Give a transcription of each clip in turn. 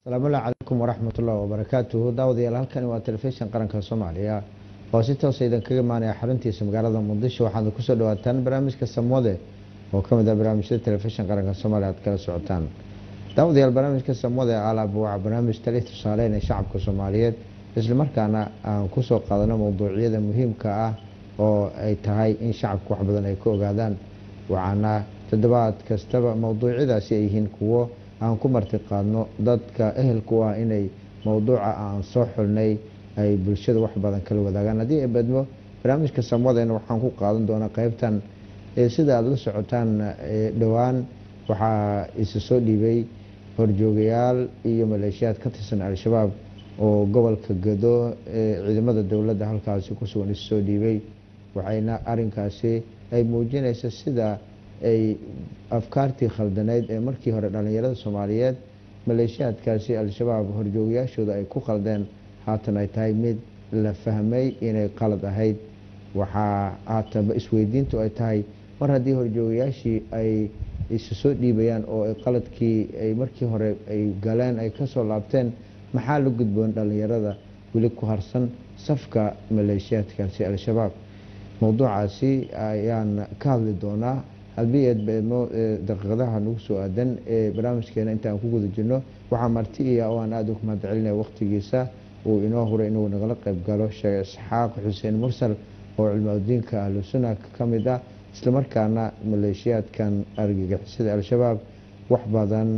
asalaamu calaykum waraxmat ullahi wabarakaatuhu daawadayaal halkani waa telefishin qaranka soomaaliya oo si toosa idin kaga imaanaya xaruntiisa magaalada muqdisho waxaad kusoo dhawaataan barnaamijka samwade oo ka mid ah barnaamijyada telefishin qaranka soomaaliya aad kala socotaan daawadayaal barnaamijka samwade alaab waa barnaamij tali tusaaleynaya shacabka soomaaliyeed islamarkaana aan kusoo qaadano mowduucyada muhiimka ah oo ay tahay in shacabka wax badan ay ka ogaadaan waxaana toddobaad kastaba mowduucyadaasi ay yihiin kuwo aan ku marti qaadno dadka ehelku ah inay mowduuca aan soo xulnay ay bulshada wax badan kala wadaagaan haddii ay badmo barnaamijka samwadeena waxaan ku qaadan doonaa qeybtan sida aada la socotaan dhowaan waxaa isa soo dhiibay horjoogayaal iyo maleeshiyaad ka tirsan al-shabaab oo gobolka gado ee ciidamada dowladda halkaasi kusugan isa soo dhiibay waxayna arinkaasi ay muujinaysa sida ay afkaartii khaldaneyd ee markii hore dhallinyarada soomaaliyeed maleeshiyaadkaasi al-shabaab horjoogayaashooda ay ku khaldeen haatan ay tahay mid la fahmay inay qalad ahayd waxaa haatanba isweydiintu ay tahay mar haddii horjoogayaashii ay isa soo dhiibayaan oo qaladkii ay markii hore ay galeen ay kasoo laabteen maxaa la gudboon dhallinyarada weli ku harsan safka maleeshiyaadkaasi al-shabaab mowduucaasi ayaan ka hadli doonaa haddii aad beedmo daqiiqadaha nagu soo aadan ee barnaamijkeena intaan ku guda jirno waxaa marti iya oo aan aada ugu mahad celinaya waqtigiisa uu inoo huray inuu nagala qayb galo sheekh isxaaq xuseen mursal oo cilmudiinka ahlu sunna ka mid ah islamarkaana maleeshiyaadkan argagixisada al-shabaab wax badan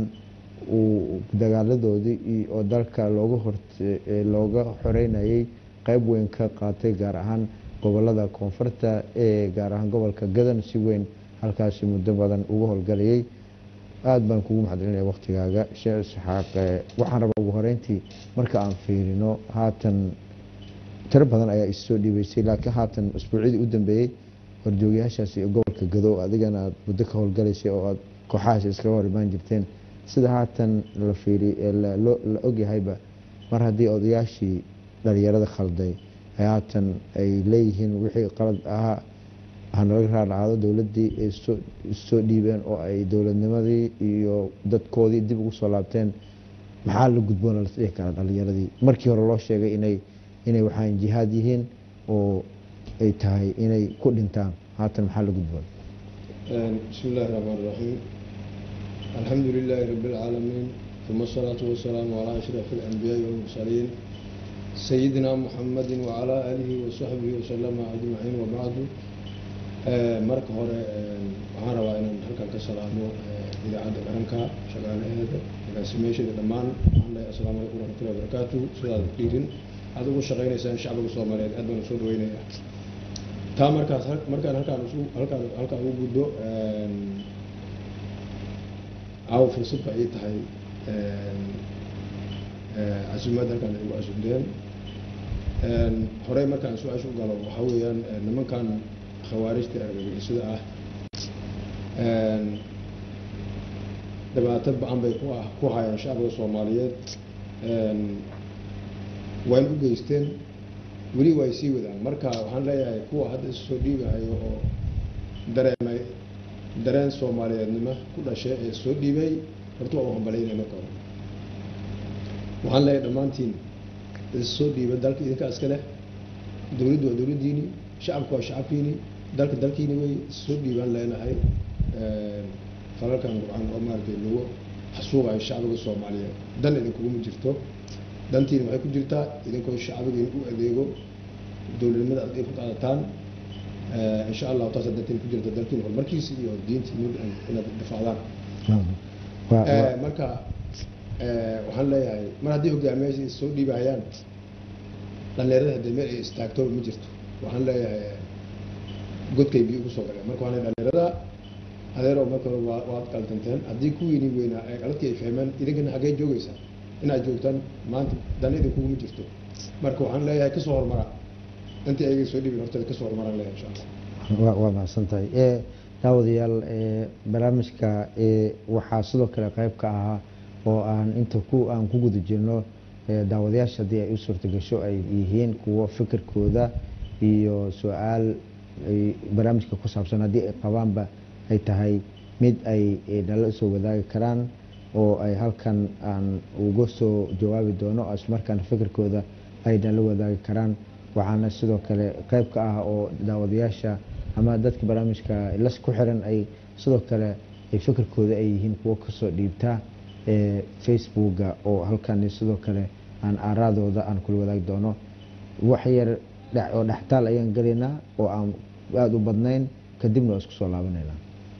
uu dagaaladoodii oo dalka looga xoreynayay qeyb weyn ka qaatay gaar ahaan gobolada koonfurta ee gaar ahaan gobolka gadan si weyn halkaasi muddo badan ugu howlgalayay aada baan kugu mahadcelinaya waqtigaaga sheekh isxaaq waxaan rabaa ugu horeyntii marka aan fiirino haatan tiro badan ayaa issoo dhiibaysay laakiin haatan isbuucyadii u dambeeyey horjoogayaashaasi gobolka gado adigana aad muddo ka howlgalaysay oo aad kooxahaas iskaga hor imaan jirteen sida haatan la fiiri la ogyahayba mar haddii odayaashii dhalinyarada khalday haatan ay leeyihiin wixii qalad ahaa hanalaga raarlacaado dowladii ay soo dhiibeen oo ay dowladnimadii iyo dadkoodii dib ugu soo laabteen maxaa la gudboona las dhihi karaa dhalinyaradii markii hore loo sheegay inay inay waxaan jihaad yihiin oo ay tahay inay ku dhintaan haatan maxaa la gudboon bismi illaahi raxmaan raxiim alxamdu lilaahi rabi اlcaalamiin uma asalaatu wasalaamu calaa ashraf اlanbiyaai walmursaliin sayidina muxamadi wacalaa aalihi wasaxbihi wasalama ajmaciin wabacdu marka hore waxaan rabaa inaan halkan ka salaamo idaacadda qaranka shaqaalaheeda agaasimeesheeda dhammaan waxaan leeyahay asalaamu calaykum waraxmatullahi wabarakaatu sidaad dhiirin aad ugu shaqeynaysaan shacbiga soomaaliyeed aad baan usoo dhaweynaya taa markaas markaan halkaan halkaan halkaan ugu gudbo caawa fursad ba ii tahay casuumaad halkaan igu casuumdeen horey markaan su-aasha u galo waxaa weeyaan nimankan khawaarijta argagixisada ah dhibaato ba-an bay ku hayaan shacbiga soomaaliyeed wayna u geysteen weli way sii wadaan marka waxaan leeyahay kuwa hadda is soo dhiibahayo oo dareemay dareen soomaaliyeednimo ku dhashay ee soo dhiibay horta waa u hambalaynaya marka hore waxaan leeyahay dhammaantiin is soo dhiiba dalka idinka iska leh dowladdu waa dowladdiini shacabku waa shacabkiini dalka dalkiini way soo dhiibaan leenahay falalkan qurcaan oo maaratay lagu xasuuqayo shacbiga soomaaliyeed dan idinkuguma jirto dantiina waxay ku jirtaa idinkoo shacbigiina u adeego dowladnimada aad ku qaadataan insha allahu taas dantiina ku jirta dalkiina horumarkiisa iyo diintiina inaad difacdaan marka waxaan leeyahay mar haddii hogaamiyaasha is soo dhiibahayaan dhalinyarada haddii meel ay istaagtoba ma jirto waxaan leeyahay godkay biyo ugu soo galeen marka waxaan leeyahay dhalinyarada adeero marka hore waa waad qaldanteen haddii kuwiini weynaa ee qaladkii ay fahmeen idinkana xaggee joogaysaa inaad joogtaan maanta dan idinkuguma jirto marka waxaan leeyahay kasoo hormara intii ayaga soo dhibin horteeda kasoo hormaraan leeyahay insha allah waa mahadsan tahay daawadayaal barnaamijka waxaa sidoo kale qeyb ka ahaa oo aan inta ku aan ku guda jirno daawadayaasha haddii ay u suurtagasho ay yihiin kuwo fikirkooda iyo su-aal ay barnaamijka ku saabsan haddii ay qabaanba ay tahay mid ay nala soo wadaagi karaan oo ay halkan aan uga soo jawaabi doono ismarkaana fikirkooda ayna la wadaagi karaan waxaana sidoo kale qeyb ka ah oo daawadayaasha ama dadka barnaamijka las ku xiran ay sidoo kale ay fikirkooda ay yihiin kuwo kasoo dhiibtaa ee facebooka oo halkani sidoo kale aan aaraadooda aan kula wadaagi doono wax yar dhex- oo dhextaal ayaan gelaynaa oo aan aada u badnayn kadibna waa isku soo laabanaynaa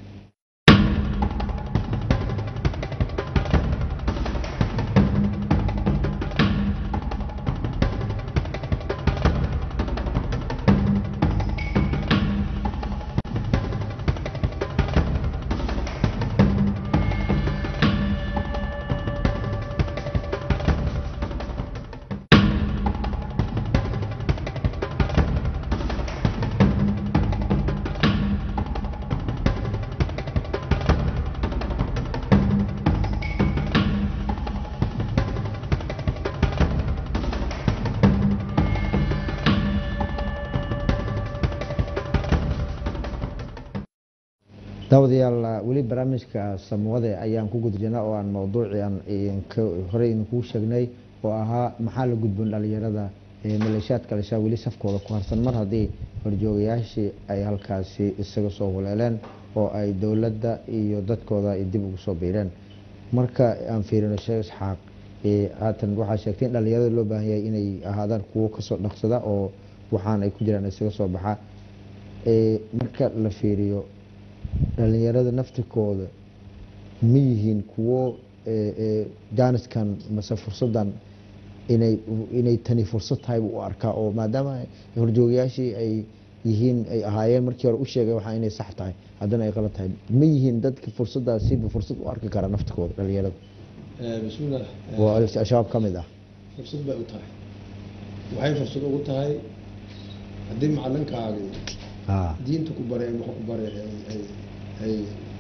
daawadayaal weli barnaamijka samwade ayaan ku guda jirnaa oo aan mowduucii aan idinka- horey idinkuu sheegnay oo ahaa maxaa la gudboon dhalinyarada ee maleeshiyaadka al-shabaab weli safkooda ku harsan mar haddii horjoogayaashii ay halkaasi isaga soo huleeleen oo ay dowladda iyo dadkooda ay dib ugu soo biireen marka aan fiirino sheekh isxaaq ee haatan waxaa sheegtay in dhalinyarada loo baahan yahay inay ahaadaan kuwo kasoo dhaqsada oo waxaan ay ku jiraan isaga soo baxa ee marka la fiiriyo dhalinyarada naftirkooda ma yihiin kuwo ee, ee, jaaniskan mase fursadan inay inay tani fursad tahay buu u arkaa oo maadaama horjoogayaashii ay yihiin ay ahaayeen markii hore u sheegay waxaa inay sax tahay haddana ay qalad tahay ma yihiin dadka fursadaasiba fursad u arki kara naftirkooda dhalinyarada bismillah oo al-shabaab ka mid ah fursad bay u tahay waxay fursad ugu tahay haddii macalinkaagii Ah, diinta ku bare wax ku bare ay ay ay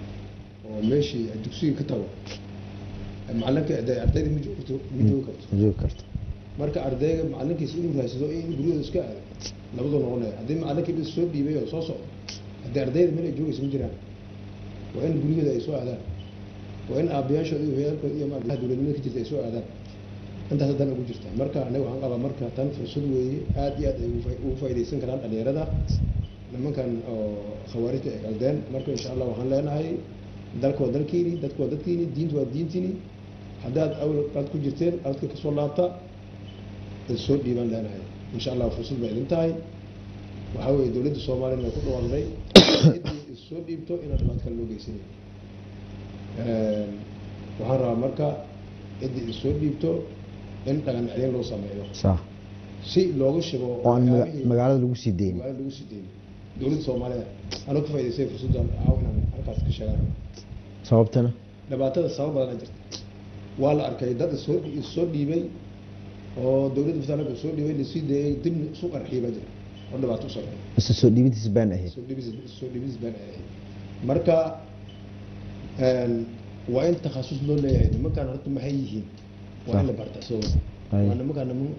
oo meeshii dugsiga ka tago macalinka de ardayda ma joogto ma joogi karto ma joogi karto marka ardayga macalinkiisa inuu raadsado in guryahooda iska aado labadu noqonaya haddii macalinkii bis soo dhiibay oo soo socdo haddii ardayda meel ay joogaysa ma jiraan waa in guryahooda ay soo aadaan waa in aabayaashooda iyo hooyaalkooda iyo maarata dowladnimada ka jirta ay soo aadaan intaas haddana ugu jirta marka aniga waxaan qabaa marka tan fursad weeye aad iyo aad ay ugu faa- ugu faa'iidaysan karaan dhalinyarada nimankan oo khawaarijta ay qaldeen marka insha allah waxaan leenahay dalka waa dalkiini dadka waa dadkiini diinta waa diintiini haddaad awal aad ku jirteen aadka kasoo laabta ad soo dhiibaan leenahay insha allah fursad baa idin tahay waxaa weeye dowladda soomaaliyana way ku dhawaaqday ciddii is soo dhiibto inaan dhibaat kale loo geysanay waxaan rabaa marka ciddii is soo dhiibto in dhaqan celin loo sameeyo sax si looga shigo oo aan maga- waxyaabihii- magaalada lagu sii deynin magaalada lagu sii deynin dowladda soomaalida anoo ka faa'idaystay fursaddan caaw inaan halkaas ka sheegaan sababtana dhibaatada sabab badan jirta waa la arkay dad isoo issoo dhiibay oo dowladda federaalka soo dhiibay lasii dayay dibna isu qarxiyay baa jira oo dhibaato u sameeya mise soo dhiibintiisa baan ahayd soo dhibis soo dhibis baan ahayd marka een, waa in takhasus loo leeyahay nimankaan horta maxay yihiin waa in la barta soo Ay. waa nimankaan niman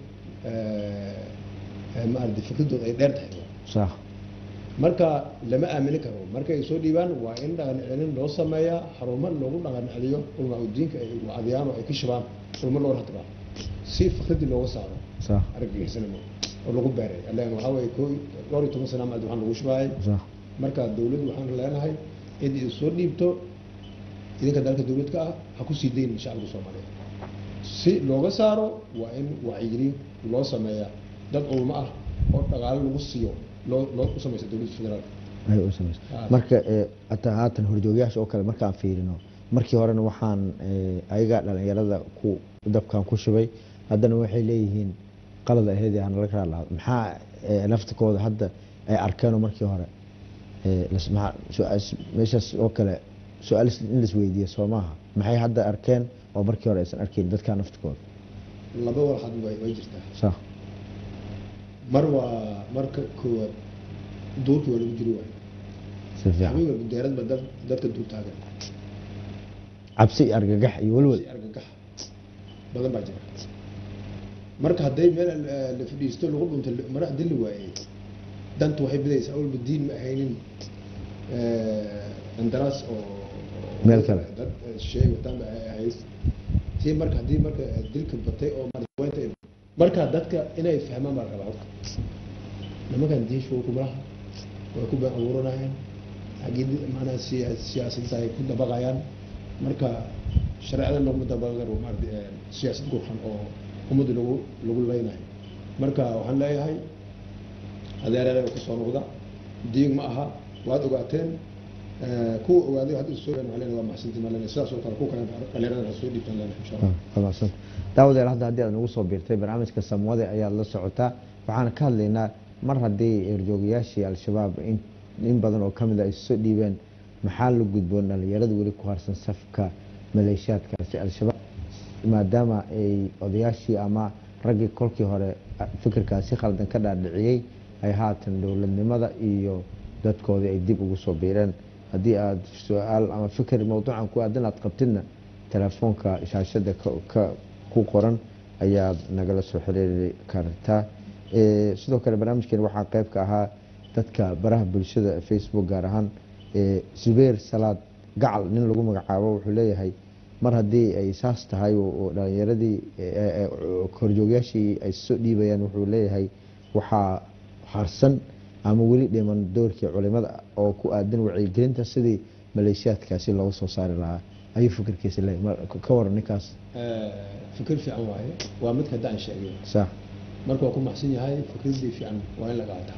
maarata fikradooda ay dheer tahay sax marka lama aamini karo markay soo dhiibaan waa in dhaqan celin loo sameeyaa xarumo loogu dhaqan celiyo ulmaa udiinka ay wacdiyaan oo ay ka shibaan ulmo loo ratbaa si fikradii looga saaro sax argagixisnimo oo lagu beeray allan waxaa weeye koo dhowr iyo toban sana maad waxaan lagu shubaayay sax marka dowladdu waxaan leenahay cid is soo dhiibto idinka dalka dowlad ka ah ha ku sii dayn shacabka soomaaliyeed si looga saaro waa in wacyigelin loo sameeyaa dad ulmo ah oo dhaqaale lagu siiyo loo loo u samaysa dowladda federaalka ay u samayso Ah. marka ee, hataa haatan horjoogayaasha oo kale markaan fiirino markii horena waxaan ee, ayagaa dhalinyarada ku dabkan ku shubay haddana waxay leeyihiin qalad aheed aan laga raa lahaa maxaa ee, naftikooda hadda ay arkeenoo markii hore ee, las- maxaa- su-aas- meeshaas oo kale su-aal is- in laisweydiiya soo maaha maxay hadda arkeen oo markii hore aysan arkayn dadkaa naftikooda laba walxad way way jirtaa sax mar waa marka koowaad duurkii waa lagu jiri waayo si fiican habeen walba deerad ba dad- dadka duur taagan cabsi iyo argagax iyo welwel si argagax badan baa jira marka hadday meel eh, la fadhiisto lagu dhunto mara haddii la waayey dantu waxay bidaysaa awalba diin ma ahaynin eh, qandaraas oo Meel kale. dad eh, shay wataan ba ay ahayd tii marka haddii marka eh, dilka batay oo madaxweynta marka dadka inay fahmaan baa la rabaa horta nimankan diishu kumalaha way ku been abuuranayaan xaggii maanaa siya- siyaasadda ay ku dabaqayaan marka shareecada laguma dabaqi karo maarata eh, siyaasad gurxan oo ummadda lagu lagu leynayo marka waxaan leeyahay adeereere ka soo noqda diig ma aha waad ogaateen eh, kuwa ogaaday hadda soo gaan waxaan leenahay waa maxsantiin maa leenahay sidaas oo kale kuwa kale dhalinyarada ha soo dhiibtaan leenahay insha allah wanaagsan daawadeel hadda haddii aad nagu soo biirtay barnaamijka samwade ayaad la socotaa waxaan ka hadlaynaa mar haddii erjoogayaashii al-shabaab in, in badan oo kamid a ay soo dhiibeen maxaa la gudboon dhalinyarada weli ku harsan safka maleeshiyaadkaasi al-shabaab maadaama ay odayaashii ama raggii kolkii hore fikirkaasi khaldan ka dhaadhiciyey ay haatan dowladnimada iyo dadkoodii ay dib ugu soo biireen haddii aad su-aal ama fikir mowduucan ku aadan aad qabtidna telefoonka shaashada ka- ka- ku qoran ayaad nagala soo xiriiri kartaa Eh, sidoo kale barnaamijkeeni waxaa qayb ka ahaa dadka baraha bulshada facebook gaar ahaan eh, zubeer salaad gacal nin lagu magacaabo wuxuu leeyahay mar haddii ay saas tahay oo oo dhalinyaradii eh, eh, korjoogyaashii ay soo dhiibayaan wuxuu leeyahay waxaa harsan ama weli dhiman doorkii culimada oo ku aadan wacyigelinta sidii maleeshiyaadkaasi looga soo saari lahaa ayuu fikirkiisa leeyahay Mar- ka waran ninkaas Eh, fikir fiican waaye waa midka hadda aan sheegay sax marka waa ku maxsan yahay fikradii fiican waa in la qaataa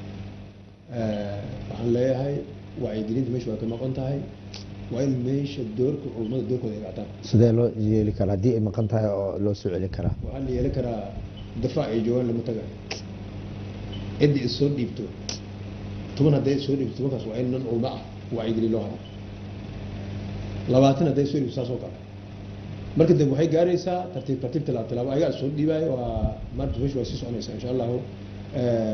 Eh, waxaan leeyahay wacyigelinta meesha waa ka maqan tahay waa in meesha doorka culummada doorkooda ay qaataan sidee loo yeeli karaa haddii ay maqan tahay oo loo soo celin karaa waxaa la yeelan karaa dafaac ay joogaan lama tagayo ciddii is soo dhiibto toban hadday is soo dhiibto tobankaas waa in nan culmo ah wacyigelin loo hado labaatan hadday soo dhiibto saas oo kale marka dambe waxay gaaraysaa tartiib tartiib tilaabo tilaabo ayagaa soo dhiibaayo waa maarta meesha waa sii soconaysaa insha allahu Eh,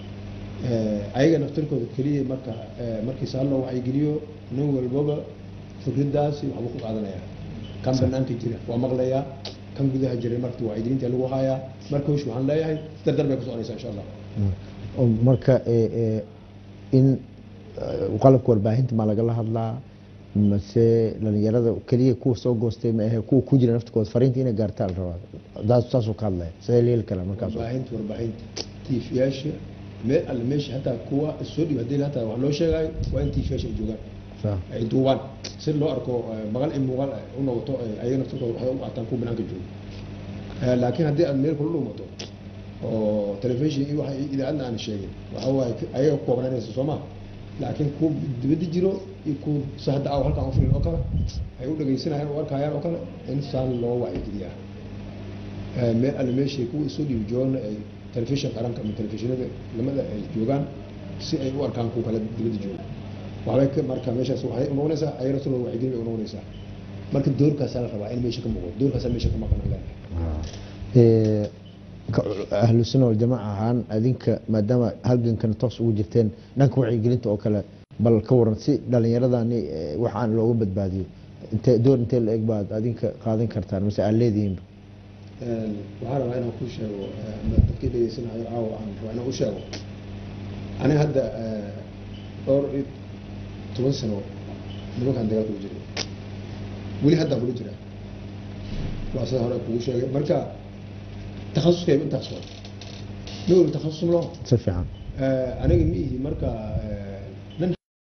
eh, ayaga naftirkooda keliya marka eh, markii saa loo wacyigeliyo nin walbaba fikradaasi waxbuu ku qaadanaya kan banaanka jira waa maqlayaa kan gudaha jira marka wacyigelinta lagu hayaa marka hawsha waxaan leeyahay dardar bay ku soconaysaa insha allah oo marka eh, eh, in eh, qalabka warbaahinta ma lagala hadlaa mase dhalinyarada keliya kuwa soo goostay ma ahe kuwa ku jira naftikooda fariinta inay gaartaa la rabaa daas saasuu ka hadlaya sidee la yeeli karaa markaas warbaahinta warbaahinta tiifiyaasha meel alle meesha hataa kuwa soo dhiib haddii hataa wax loo sheegayo waa in tiifiyaasha ay joogaan Sax. ay duubaan si loo arko eh, maqal in muuqaal ay u noqoto eh, ayaga naftirkooda waxay u qaataan kuwa banaanka jooga Eh, laakiin haddii aad meel kula dhuumato oo telefishin iyo waxa idaacadna aan sheegin waxa waaye k- ayaga ku koobnaanaysa soo ma laakiin kuwa dibadda jiro iyo kuwa si hadda aa halkaan ufirin oo kale ay u dhegaysanayaan u arkayaan oo kale in saan loo wacyigeliyaa Eh, meel alle meeshay kuwa soo dhiibi joogana ay telefishin qaranka ama telefishinada lamada ay joogaan si ay u arkaan kuwa kale dibadda jooga waxbay ka marka meeshaas waxay u noqonaysaa ayana sidoo wacyigelin bay u noqonaysaa marka doorkaasaa la rabaa in meesha ka muuqdo doorkaasaa meesha ka maqan aan leenahay Eh, ka- ahlu sunna waljamaaca ahaan adinka maadaama halgankana toos ugu jirteen dhanka wacyigelinta oo kale bal ka waran si dhalinyaradani eh, waxaan looga badbaadiyo intee door intee la eg baad adinka qaadan kartaan mase aad leedihiinba Een, waxaan rabaa inaan ku sheego eh, ama dadkii dhegeysanayo caawa aan rabaa inaan u sheego aniga hadda eh, dhowr iyo toban sano nimankaan dagaalka ugu jiray weli haddaan kula jiraa waa sida hore kugu sheegay marka takhasuskayba intaas waa ma weli takhasus ma loo si fiican Eh, aniga ma ihi marka eh, nin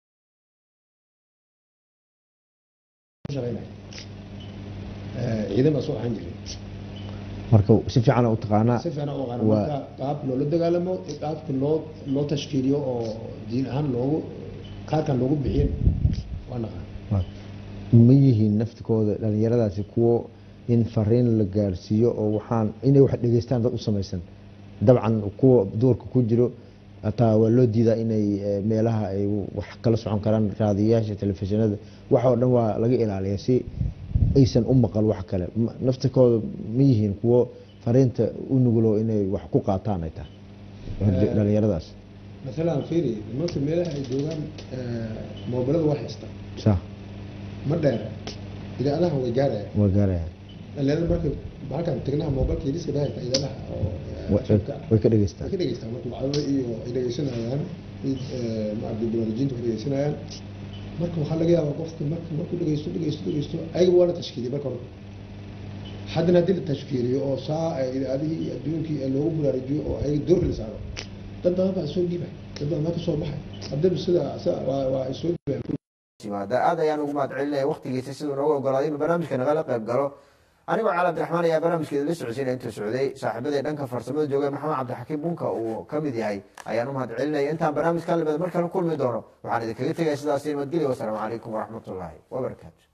shaqeynaya Eh, ciidan baa soo ahaan jiray marka si fiican u taqaanaa si fiican u aqaana waa- marka qaab loola dagaalamo iyo qaabka loo loo tashkiiliyo oo diin ahaan loogu kaarkan loogu bixiyin waa naqaan waa- ma yihiin naftikooda dhalinyaradaasi kuwo in fariin la gaarsiiyo oo waxaan inay wax dhegeystaan dad u samaysan dabcan kuwa duurka ku jiro hataa waa loo diidaa inay eh, meelaha ay wax kala socon karaan raadiyayaasha telefishinada wax oo dhan waa laga ilaaliya si aysan u maqal wax kale Ma- naftikooda ma yihiin kuwo fariinta u nugulo inay wax ku qaataan ay tahay Eh, dhalinyaradaas masalan fiiri nimanka meelaha ay joogaan moobilada waa haysta sax ma dheer idaacadaha way gaaraya waa gaaraya dhalinyarada marka halkan tegnaha moobilka yariska bay haysta idaacadaha oo eh, Way- shubka ah. way ka way dhegeystaan ka dhegeystaan marka wacdada iyo ay dhegeysanayaan mid, eh, maaragtay barnaamijinta way dhegeysanayaan marka waxaa laga yaabaa qofka marka markuu dhegeysto dhegeysto dhegeysto ayaga waa la tashkiiliyay marka hore haddana haddii la tashkiiliyo oo saa idaadihii iyo adduunkii ee loogu baraarujiyo oo ayaga door la saaro dad badan baa soo dhiibay dad badan baa kasoo baxay haddaba sida sida- waa waa ay soo dhiibeen yimaada aad ayaan ugu mahad celinaya waqtigiisa siduu noogu ogolaaday inuu barnaamijka nagala qayb galo anigoo cali abdiraxmaan ayaa barnaamijkeeda la socodsiinaya intuu socday saaxiibadii dhanka farsamada joogay maxamed cabdixakiim bunka uu ka mid yahay ayaan u mahad celinaya intaan barnaamijkan lamida mar kale kulmi doono waxaan idinkaga tegaya sidaasi nabadgelya wasalaamu calaykum waraxmatullaahi wabarakaatu